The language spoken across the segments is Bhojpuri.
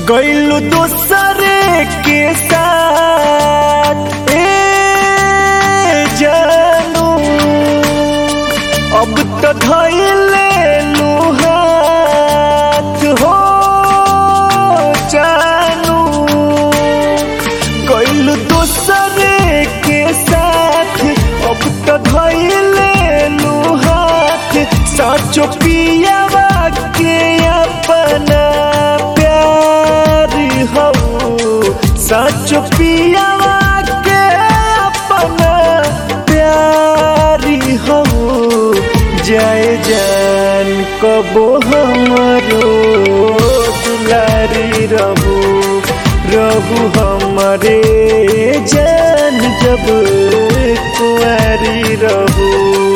गैलू दूसरे के साथ ए जानू अब तो धैले हाथ हो जानू गैलू दूसरे के साथ अब तो धैले हाथ साचो पियावा के अपना प्यार हो साचो पियावा के अपना प्यार हो जय जान कबो हमरो दुलारी रहू रहू हमारे जान जब कुआरी रहू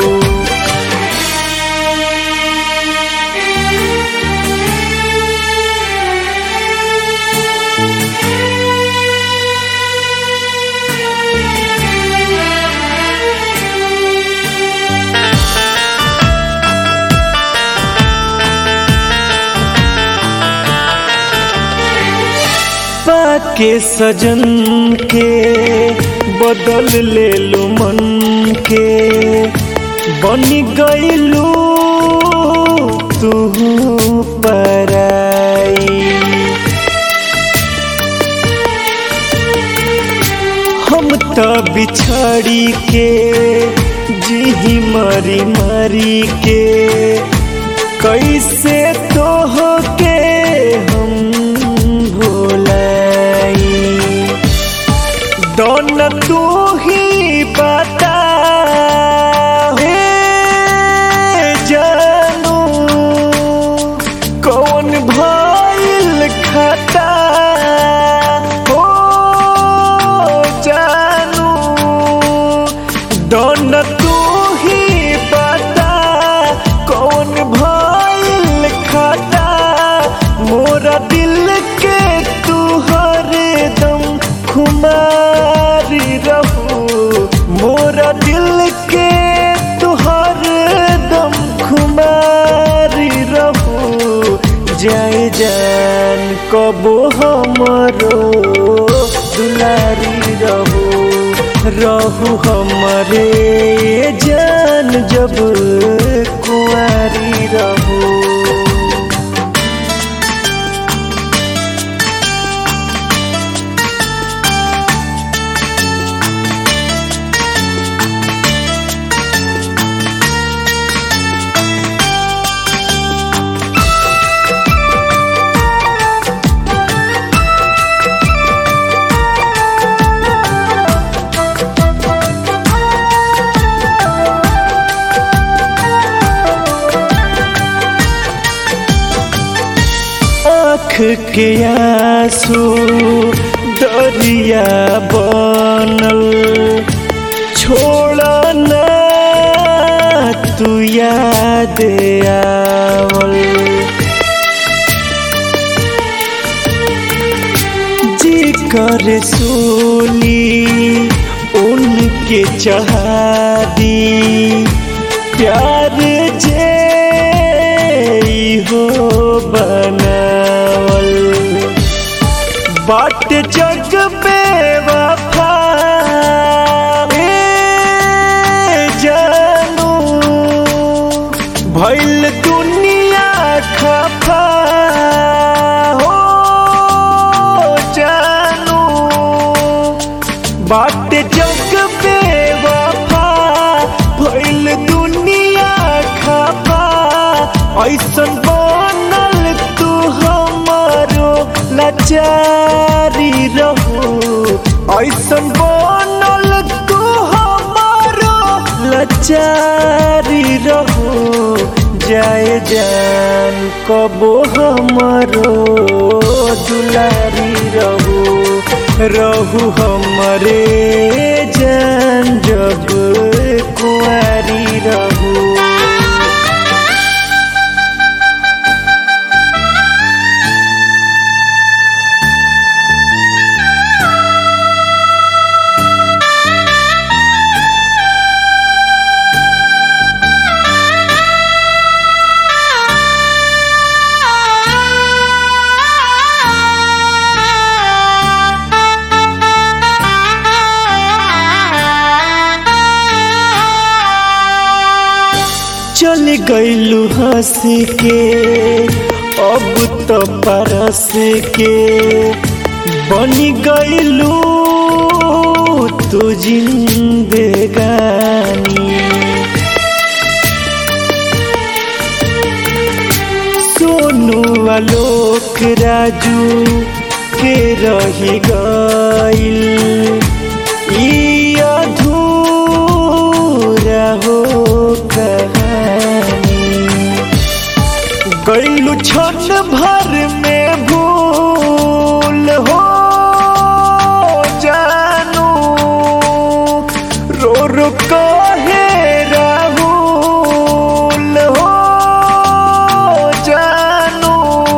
पाके सजन के बदल ले लू मन के बन गईलू तू पराई हम तो बिछड़ी के जी मरी मरी के कैसे तो हो के हम भोलाई दोन तू ही बता हे जानू कौन भइल खता हो जानू दोन तू ही बता कौन भइल खता मोरा दिल के तू हरदम खुमारी रहू मोरा दिल के तू हरदम खुमारी रहू जय जान कबो हमरो दुलारी रहू रहू हमारे जान जब कुआरी रहू आँख के आंसू दरिया बनल छोड़ ना तू याद आवल जी कर सोली उनके चहादी प्यार जे हो बनावल बाट जग पे वफा जानू भैल दुनिया खफा हो जानू बाट जग पे वफा भैल दुनिया खफा ऐसन बनल तू हमारो लाचारी रहू ऐसन बनल तू हमारो लाचारी रहू जय जान कबो हमारो दुलारी रहू रहू हमारे जान जब कुआरी रहू Ah चल गईलू हंस के अब तो परस के बनी गईलू तू जिंदगानी सोनू आलोक राजू के रही गईल ई अधूरा हो कहानी गईलू क्षण भर में भूल हो जानू रो रो कहे राहुल हो जानू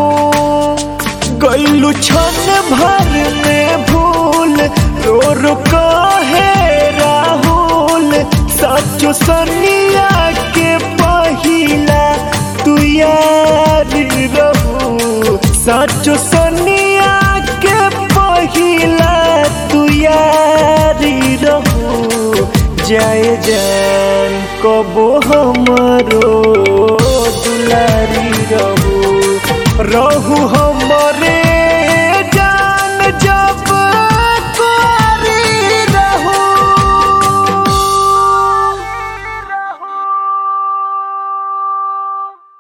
गईलू क्षण भर में भूल रो रो कहे राहुल सचो सनिया के पहिला तू याद रहू सचो सनिया के पहिला तू याद रहू जाए जान कबो हमरो दुलारी रहू रहू हमरे